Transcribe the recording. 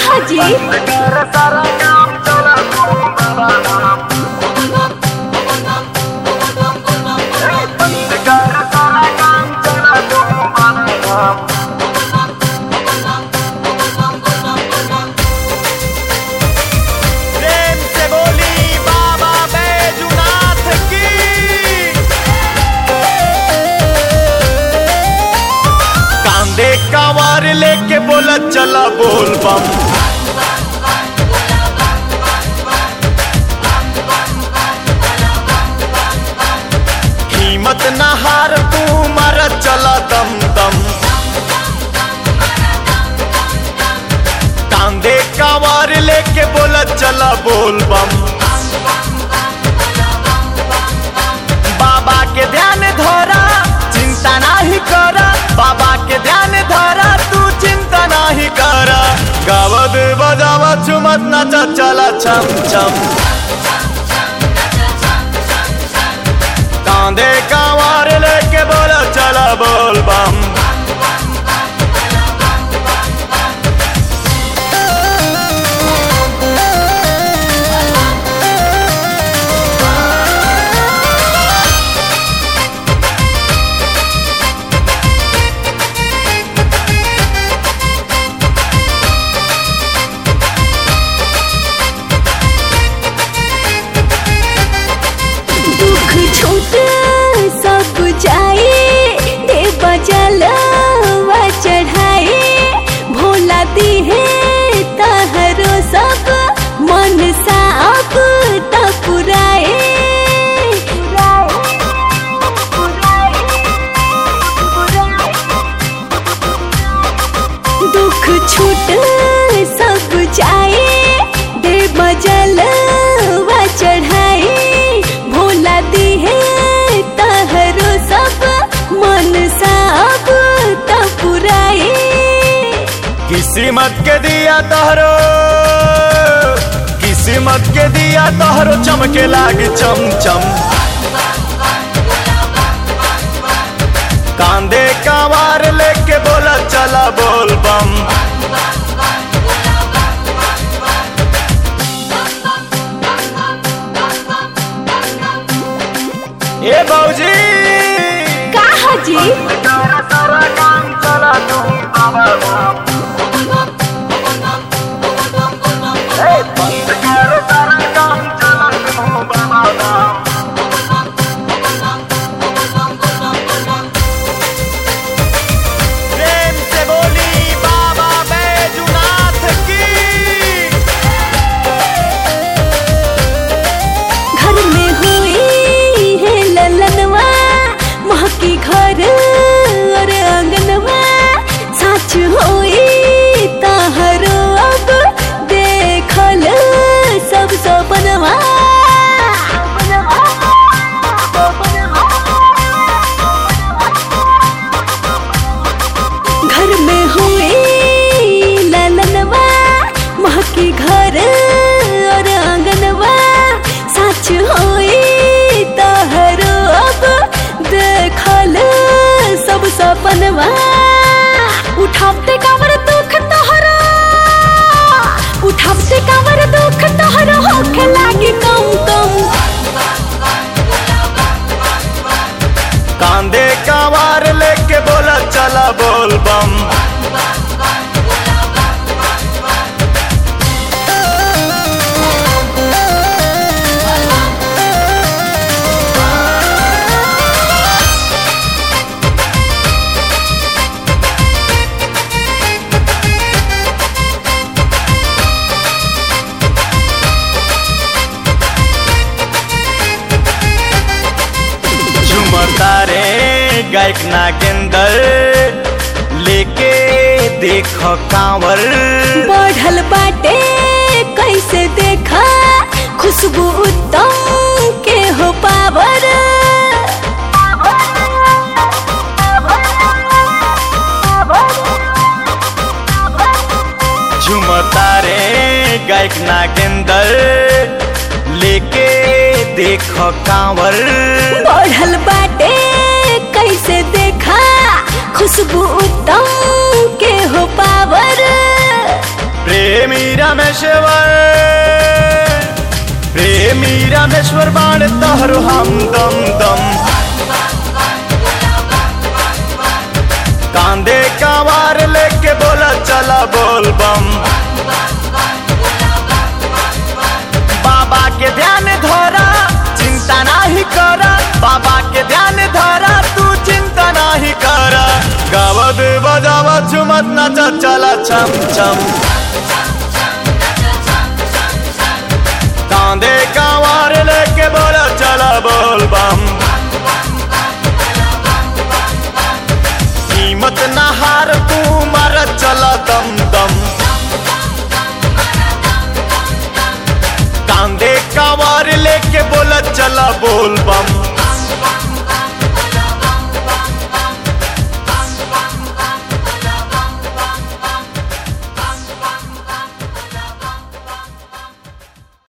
हाजी प्रेम से बोली बाबा बैजुनाथ की कांदे कावार लेके बोला चला बोल बम कीमत ना हार तू मारा चला दम दम कांदे कावार लेके बोला चला बोल बम बाबा के ध्यान धरा चिंता नाही करा बाबा के ध्यान धरा तू चिंता नाही करा गावत बजावा झुमत नाचा चला छम छम कांदे कावार लेके बोला चला बोल बम दुख छूट सब जाए दे बजलवा चढ़ाए भोला दी है तहरो सब मन साफ त पुराए दुख छूट सब जाए दे बजलवा चढ़ाए भोला दी है तहरो सब मन साफ त पुराए किस्मत के दिया तहरो किस्मत के दिया तहरो चमके लागी चम चम कांदे कावार लेके बोला चला बोल बम ए बौजी का हाजी प्रेम से बोली बाबा बैजुनाथ की घर में हुई है ललनवा महकी घर और आंगनवा सच होई तहरो अब देखल सब सपनवा घर में हुई ललनवा महकी घर और आंगनवा सच होई तहरो अब देखल सब सपनवा उठावते कावर दुख तोहरो उठावते कावर दुख तोहरो होखे लागी कम कम कांदे कावार लेके बोला चला बोल बम झुमता रे गायक नागेंदर लेके देखो कांवर बढ़ल बाटे कैसे देखा खुशबू उत्तम के हो पावर झुमता रे गायक नागेंदर लेके देखो कांवर बढ़ल बाटे कैसे देखा खुशबू उत्तम के हो पावर प्रेम प्रेमी रमेश्वर प्रेमी रमेश्वर बाण तहरो हम दम दम कांधे का वार लेके बोला चला बोल बम बाबा के ध्यान धरा चिंता नाही करा बाबा के ध्यान धरा तू चिंता नाही करा गावत बजावत झुमत नाचत चला छम छम कांधे का वार लेके बोला चला बोल बम कीमत ना हार तू मारा चला दम दम कांधे का वार लेके बोला चला बोल बम